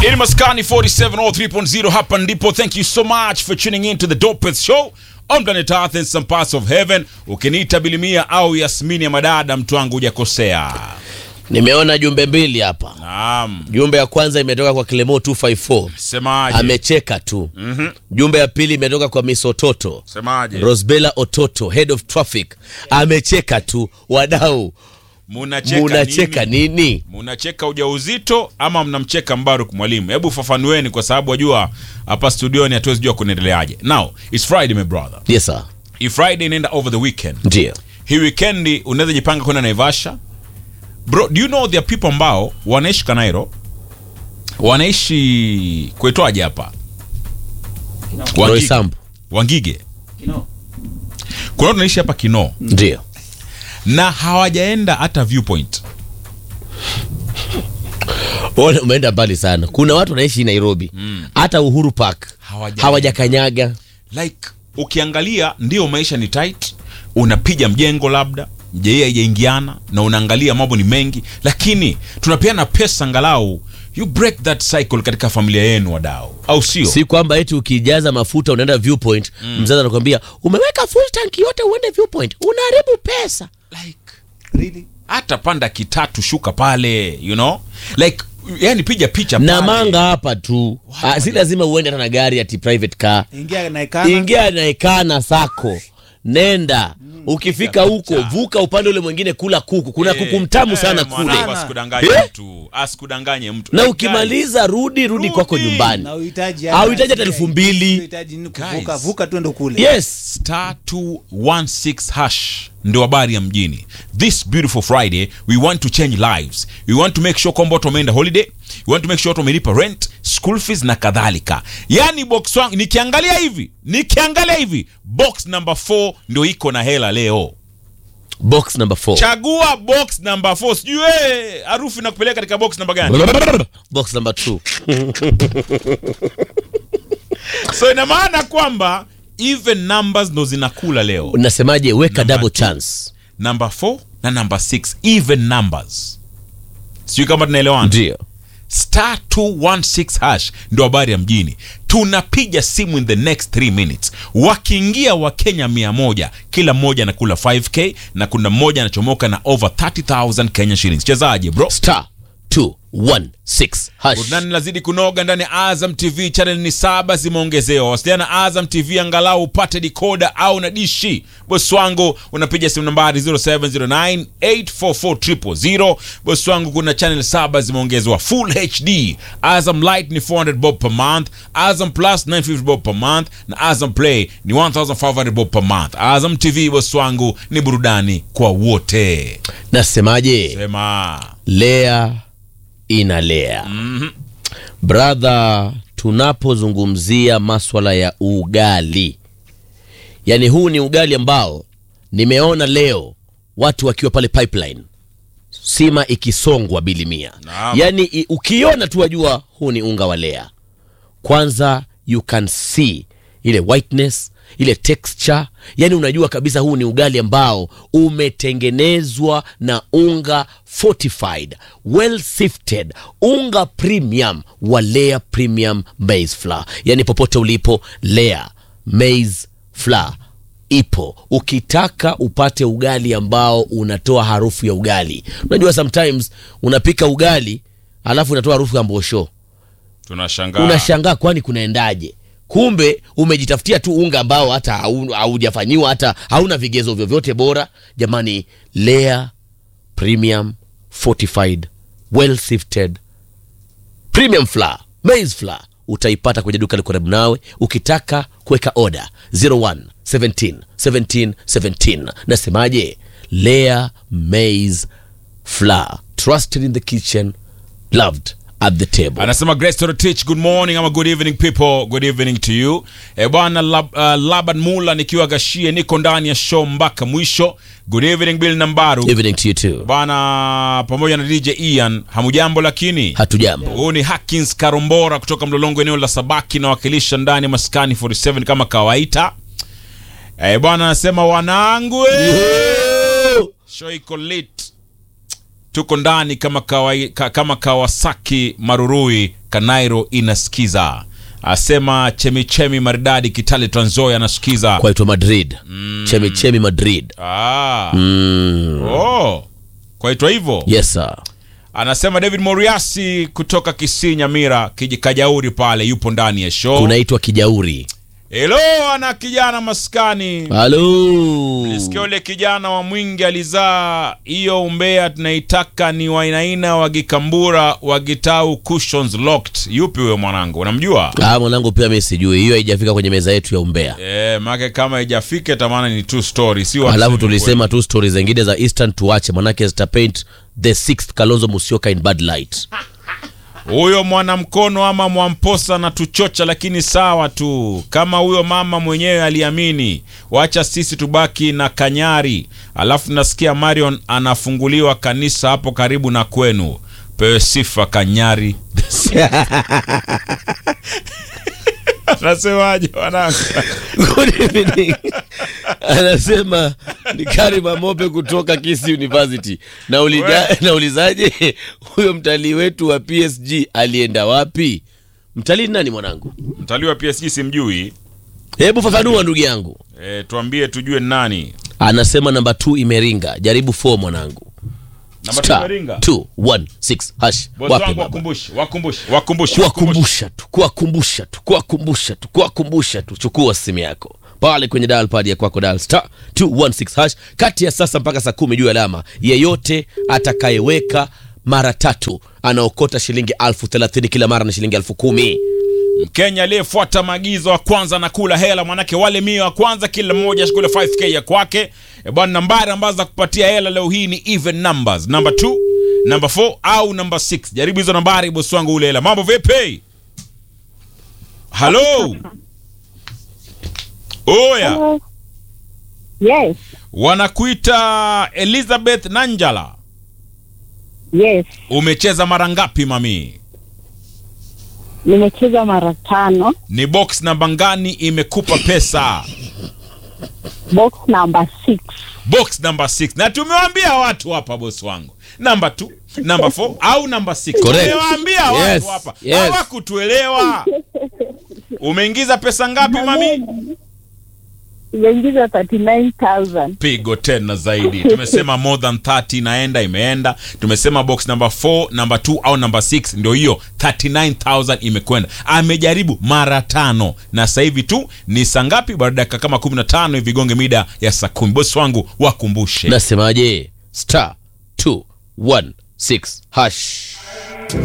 In Maskani 4703.0 hapa ndipo. Thank you so much for tuning in to the Dopeth Show on planet Earth and some parts of heaven. Ukiniita Bilimia au Yasmini ya madada, mtu wangu hujakosea. Nimeona jumbe mbili hapa. Naam, Jumbe ya kwanza imetoka kwa Clemo 254 semaje? amecheka tu. Mhm. Jumbe ya pili imetoka kwa Miss Ototo Semaje? Rosbella Ototo, head of traffic, amecheka tu. Wadau, Munacheka munacheka nini? nini? Munacheka ujauzito ama mnamcheka Mbaruk mwalimu? Hebu fafanueni, kwa sababu wajua hapa studioni hatuwezi jua kunaendeleaje. Now it's Friday my brother. Yes sir, Hii Friday inaenda over the weekend. ndio hii weekend unaweza jipanga kwenda Naivasha. Bro, do you know there are people ambao wanaishi Kanairo, wanaishi kuitwaje hapa Wangige. Roysambu, Wangige. Kuna watu wanaishi hapa Kinoo ndio na hawajaenda hata viewpoint. Ona, umeenda mbali sana. Kuna watu wanaishi Nairobi, hata Uhuru Park Hawaja- hawajakanyaga. Like ukiangalia ndio maisha ni tight, unapiga mjengo labda mjei haijaingiana na unaangalia mambo ni mengi, lakini tunapeana pesa angalau you break that cycle katika familia yenu wadau, au sio? Si kwamba eti ukijaza mafuta unaenda viewpoint, mzazi anakwambia umeweka full tank yote uende viewpoint, unaharibu pesa. like really hata panda kitatu shuka pale you know like yani piga picha na pale. manga hapa tu. Ah, si lazima uende hata na gari ati private car. ingia naekana Ingia naekana sako, nenda ukifika huko vuka upande ule mwingine, kula kuku. Kuna Eh, kuku mtamu eh, sana mwanangu, kule, asikudanganye Eh? mtu asikudanganye mtu na Like, ukimaliza rudi rudi kwako Rudi. nyumbani. na uhitaji Hauhitaji hata elfu mbili. uhitaji nini kuvuka Guys. vuka tu ndo kule Yes, guys, star 216 hash ndio habari ya mjini this beautiful friday we want to change lives we want to make sure kwamba watu wameenda holiday we want to make sure watu wamelipa rent school fees na kadhalika yani box wangu nikiangalia hivi nikiangalia hivi box number 4 ndio iko na hela leo box number 4 chagua box number 4 sijui wewe harufu inakupeleka katika box number gani box number 2 so ina maana kwamba even numbers ndo zinakula leo unasemaje? Weka Number double two. chance. number 4 na number 6 even numbers sijui kama tunaelewana Ndio star 216 hash ndo habari ya mjini tunapiga simu in the next 3 minutes wakiingia wakenya 100 kila mmoja anakula 5k na kuna mmoja anachomoka na over 30000 kenya shillings chezaje bro star 216 hash. burudani lazidi kunoga ndani ya azam tv channel ni saba zimeongezewa wasiliana na azam tv angalau upate dikoda au na dishi bosi wangu unapiga simu nambari 0709844000 bosi wangu kuna channel saba zimeongezwa full hd azam light ni 400 bob per month azam plus 950 bob per month na azam play ni 1500 bob per month azam tv bosi wangu ni burudani kwa wote Nasemaje? sema Lea inalea. Brother, tunapozungumzia maswala ya ugali, yaani huu ni ugali ambao nimeona leo watu wakiwa pale pipeline sima ikisongwa bilimia, Naam. yaani i- ukiona tu wajua huu ni unga wa Lea. Kwanza you can see ile whiteness ile texture, yani unajua kabisa huu ni ugali ambao umetengenezwa na unga fortified well sifted, unga premium wa Lea premium maize flour. Yani popote ulipo, Lea maize flour ipo ukitaka upate ugali ambao unatoa harufu ya ugali. Unajua sometimes unapika ugali alafu unatoa harufu ya mbosho tunashangaa unashangaa kwani kunaendaje kumbe umejitafutia tu unga ambao hata hau- haujafanyiwa hata hauna vigezo vyovyote bora jamani Lea premium fortified well sifted premium flour maize flour utaipata kwenye duka liko karibu nawe ukitaka kuweka oda 01 17 17 17 nasemaje Lea maize flour trusted in the kitchen loved at the table anasema Grace Torotich, good morning ama good evening people, good evening to you. E bwana Lab, uh, Laban Mula nikiwa Gashie, niko ndani ya show mpaka mwisho. Good evening Bill Nambaru evening to you too bwana, pamoja na DJ Ian, hamujambo lakini hatujambo huu ni Hakins Karombora kutoka Mlolongo, eneo la Sabaki, nawakilisha ndani ya maskani 47 kama kawaida. E bwana, anasema wanangu, eh, show iko lit tuko ndani kama, kawai, ka, kama Kawasaki Marurui Kanairo inasikiza. Asema chemichemi maridadi Kitale Trans Nzoia anasikiza. kwaitwa Madrid chemichemi Madrid Ah. mm. Oh. Kwaitwa hivyo. yes sir Anasema David Moriasi kutoka Kisii Nyamira, Kijikajauri pale yupo ndani ya show. kunaitwa kijauri Hello, ana kijana maskani. halo Sikia ule kijana wa Mwingi alizaa hiyo umbea tunaitaka ni wainaina wa Gikambura wa Gitau cushions locked. Yupi huyo mwanangu? Unamjua? ah, mwanangu pia mi sijui hiyo haijafika kwenye meza yetu ya umbea Eh, make kama haijafika tamana ni true story, si wa alafu tulisema tu stori zingine za eastern tuache manake zitapaint the sixth kalonzo musyoka in bad light huyo mwanamkono ama mwamposa na tuchocha, lakini sawa tu. Kama huyo mama mwenyewe aliamini, wacha sisi tubaki na kanyari. Alafu nasikia Marion anafunguliwa kanisa hapo karibu na kwenu. Pewe sifa kanyari. Anasemaje wanangu? Good evening. anasema ni Karima Mope kutoka Kisi University. Naulija, naulizaje huyo mtalii wetu wa PSG alienda wapi? Mtalii ni nani mwanangu? Mtalii wa PSG simjui. Hebu fafanua ndugu yangu. E, tuambie tujue ni nani. Anasema namba 2 imeringa, jaribu 4 mwanangu. Namba Star tumeringa. 216 hash. Bosi Wapi wangu baba? wakumbushe, wakumbushe, wakumbushe. wakumbushe. kuwakumbusha tu kuwakumbusha tu kuwakumbusha tu kuwakumbusha tu chukua simu yako pale kwenye dial pad ya kwako dial star 216 hash kati ya sasa mpaka saa kumi juu alama yeyote atakayeweka mara tatu anaokota shilingi elfu thelathini kila mara na shilingi elfu kumi Mkenya aliyefuata maagizo wa kwanza na kula hela, manake wale mia wa kwanza kila mmoja ashikule 5k ya kwake. E bwana, nambari ambazo za kupatia hela leo hii ni even numbers, number 2, number 4 au number 6. Jaribu hizo nambari, bosi wangu ule hela. Mambo vipi? Halo, oya, Hello. Yes, wanakuita Elizabeth Nanjala. yes. Umecheza mara ngapi mami? Nimecheza mara tano. Ni box namba ngani imekupa pesa? Box number six. box number 6 na tumewaambia watu hapa bosi wangu namba 2 namba 4 au namba 6 Correct. tumewaambia Yes, watu hapa yes. hawakutuelewa umeingiza pesa ngapi mami Nimeingiza 39,000. pigo tena zaidi tumesema more than 30 inaenda imeenda tumesema box number 4 number 2 au number 6 ndio hiyo 39000 imekwenda amejaribu mara tano na sasa hivi tu ni saa ngapi baada ya dakika kama 15 hivi gonge mida ya saa 10 bosi wangu wakumbushe nasemaje star 216 hash